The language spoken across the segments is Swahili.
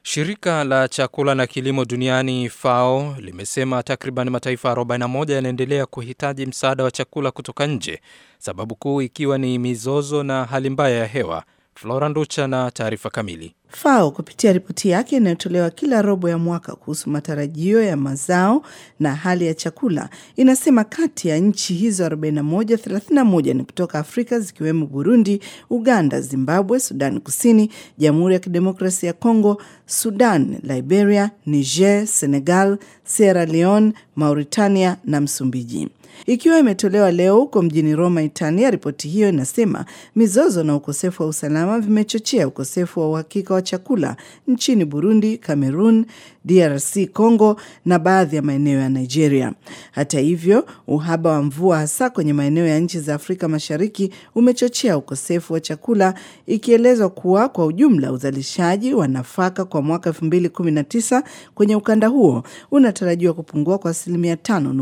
Shirika la chakula na kilimo duniani FAO limesema takriban mataifa 41 yanaendelea kuhitaji msaada wa chakula kutoka nje, sababu kuu ikiwa ni mizozo na hali mbaya ya hewa. Flora Nducha na taarifa kamili. FAO kupitia ripoti yake inayotolewa kila robo ya mwaka kuhusu matarajio ya mazao na hali ya chakula inasema kati ya nchi hizo 41, 31 ni kutoka Afrika zikiwemo Burundi, Uganda, Zimbabwe, Sudan Kusini, Jamhuri ya Kidemokrasia ya Kongo, Sudan, Liberia, Niger, Senegal, Sierra Leone, Mauritania na Msumbiji. Ikiwa imetolewa leo huko mjini Roma, Italia, ripoti hiyo inasema mizozo na ukosefu wa usalama vimechochea ukosefu wa uhakika wa chakula nchini Burundi, Cameroon, DRC Congo na baadhi ya maeneo ya Nigeria. Hata hivyo, uhaba wa mvua hasa kwenye maeneo ya nchi za Afrika Mashariki umechochea ukosefu wa chakula, ikielezwa kuwa kwa ujumla uzalishaji wa nafaka kwa mwaka 2019 kwenye ukanda huo unatarajiwa kupungua kwa asilimia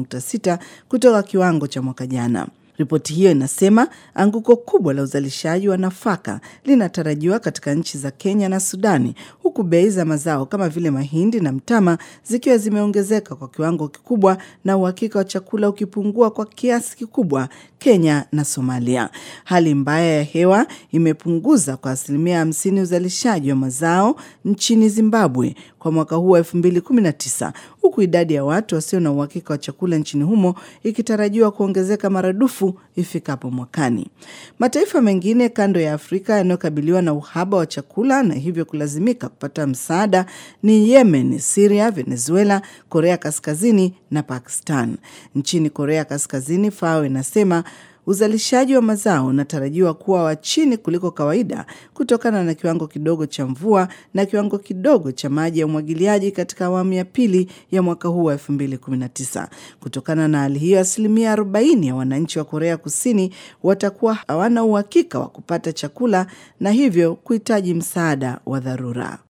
5.6 kutoka kiwango cha mwaka jana. Ripoti hiyo inasema anguko kubwa la uzalishaji wa nafaka linatarajiwa katika nchi za Kenya na Sudani, huku bei za mazao kama vile mahindi na mtama zikiwa zimeongezeka kwa kiwango kikubwa na uhakika wa chakula ukipungua kwa kiasi kikubwa Kenya na Somalia. Hali mbaya ya hewa imepunguza kwa asilimia hamsini uzalishaji wa mazao nchini Zimbabwe kwa mwaka huu wa 2019 huku idadi ya watu wasio na uhakika wa chakula nchini humo ikitarajiwa kuongezeka maradufu ifikapo mwakani. Mataifa mengine kando ya Afrika yanayokabiliwa na uhaba wa chakula na hivyo kulazimika kupata msaada ni Yemen, Siria, Venezuela, Korea Kaskazini na Pakistan. Nchini Korea Kaskazini, FAO inasema uzalishaji wa mazao unatarajiwa kuwa wa chini kuliko kawaida kutokana na kiwango kidogo cha mvua na kiwango kidogo cha maji ya umwagiliaji katika awamu ya pili ya mwaka huu wa 2019. Kutokana na hali hiyo, asilimia 40 ya wananchi wa Korea Kusini watakuwa hawana uhakika wa kupata chakula na hivyo kuhitaji msaada wa dharura.